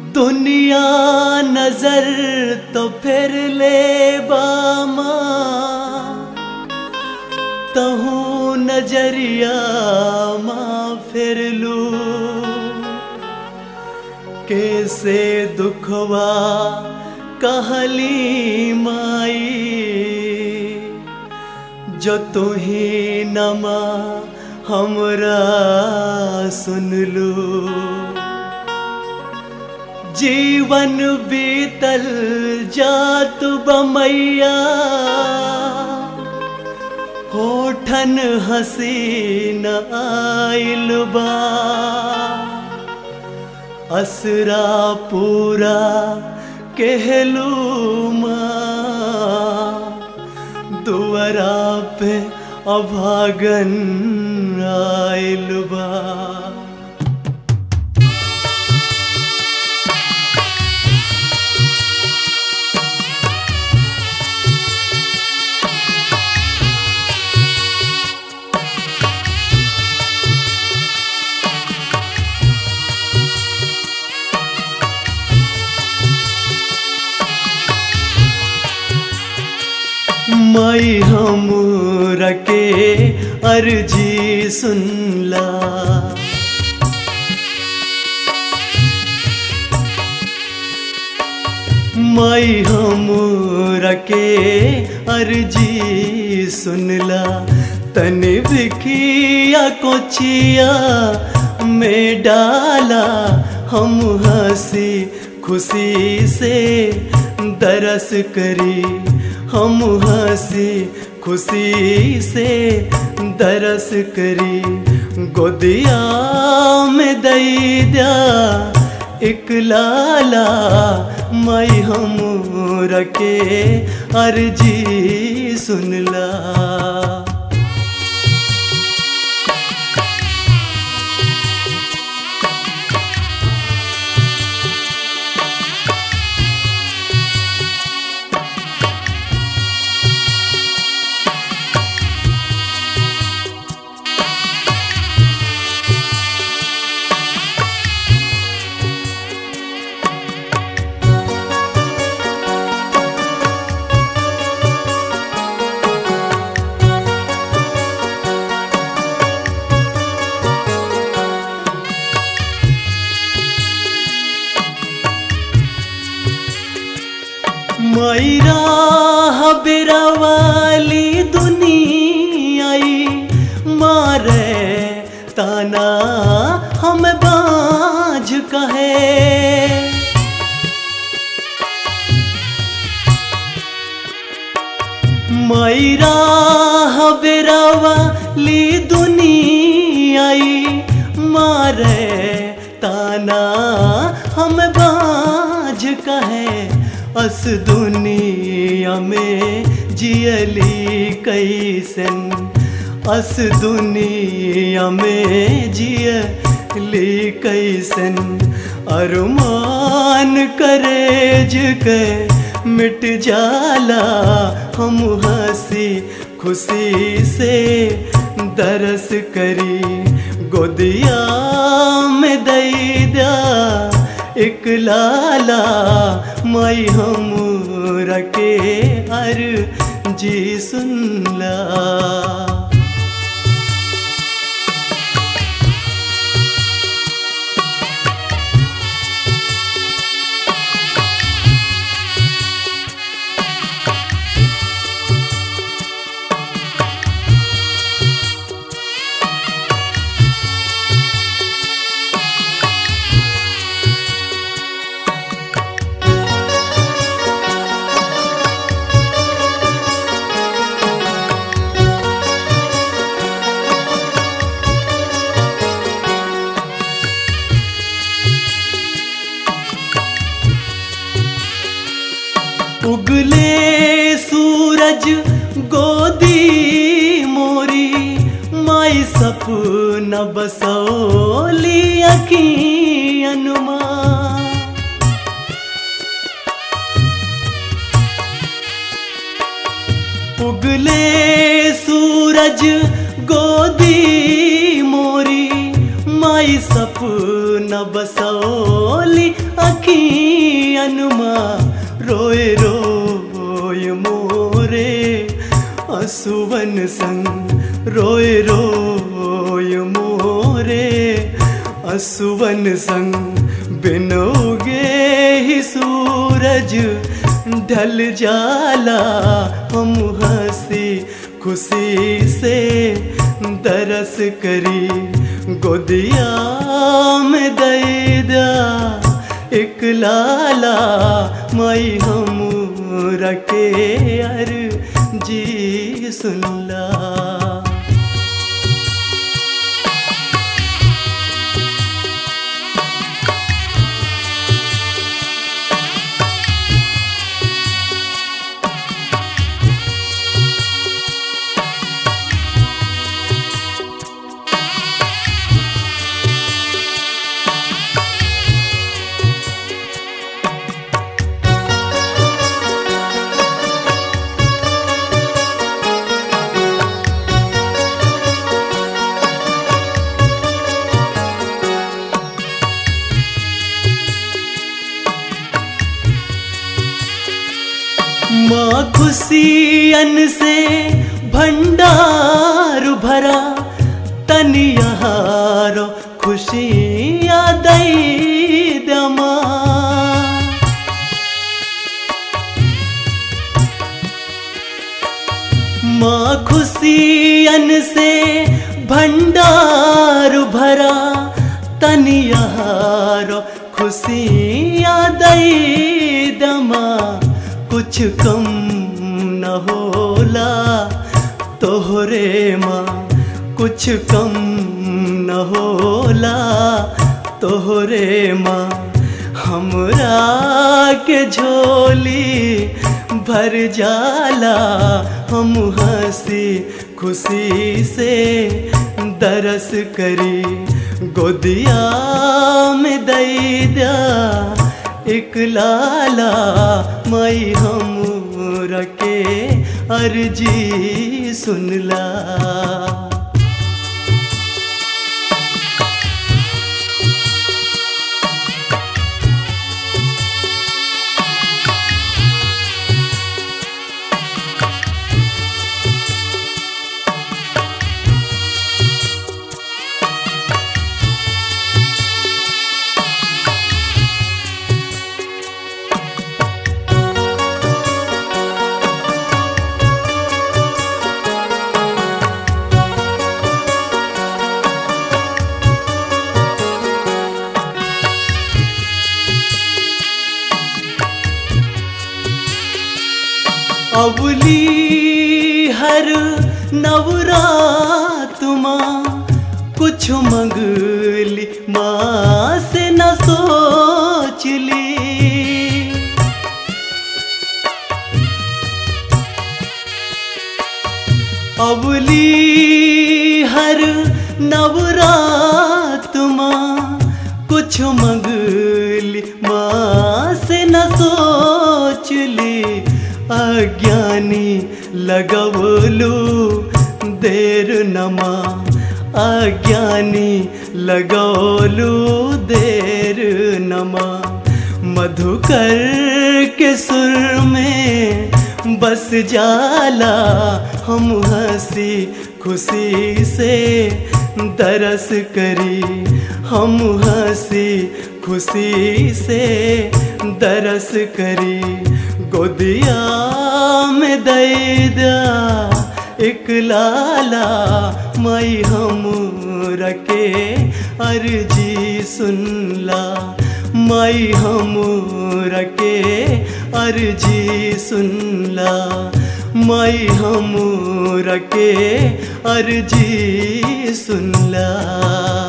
दुनिया नजर तो फिर ले बामा तहूँ नजरिया माँ फिर लू कैसे दुखवा कहली माई जो तुही नमा हमरा सुन लू जीवन बीतल जात बमैया होठन हसीन आइल बा असरा पूरा कहलू माँ दुआरा पे अभागन आइल बा मई हम रके अर्जी सुनला मई हम रके अर्जी सुनला तने बिखिया कोचिया में डाला हम हंसी खुशी से दरस करी हम हंसी खुशी से दरस करी गोदिया में दई दिया एक लाला मई हम रखे अर्जी सुनला मैरा हबेरा वाली दुनियाई मारे ताना हम बाज कहे मैरा हबेरा वाली दुनियाई मारे ताना हम बाज कहे अस दुनिया में जियली कैसन अस दुनिया में जियली कैसन अरमान करेज के मिट जाला हम हंसी खुशी से दरस करी गोदिया में दई दिया एक लाला मई हम रखे हर जी सुनला उगले सूरज गोदी मोरी माई सपना बसौली अखियनुमा उगले सूरज गोदी मोरी माई सपना बसौली अखियनमा रोए रोए मोरे असुवन संग रोए रोए मोरे असुवन संग बिनोगे ही सूरज ढल जाला हम हंसी खुशी से दरस करी गोदिया में दैदा एक लाला मई हम रखे अर जी सुनला माँ खुशियन से भंडार भरा तनियारो खुशियाँ दई दमा माँ खुशियन से भंडार भरा तनियारो खुशियाँ दई दमा कुछ कम न होला तोहरे माँ कुछ कम न होला तोहरे माँ हमरा के झोली भर जाला हम हंसी खुशी से दरस करी गोदिया में दै दिया एक लाला मई हम रखे अर्जी सुनला अवली हर नवरात माँ कुछ मंगली माँ से न सोच ली अवली हर नवरात माँ कुछ मंगली माँ से न सोच ली अज्ञानी लगवलू देर नमा अज्ञानी लगौलू देर नमा मधुकर के सुर में बस जाला हम हंसी खुशी से दरस करी हम हंसी खुशी से दरस करी गोदिया में दैदा एक लाला मई हम रखे अर्जी सुनला मई हम रखे अर्जी सुनला मई हम रखे अर्जी सुनला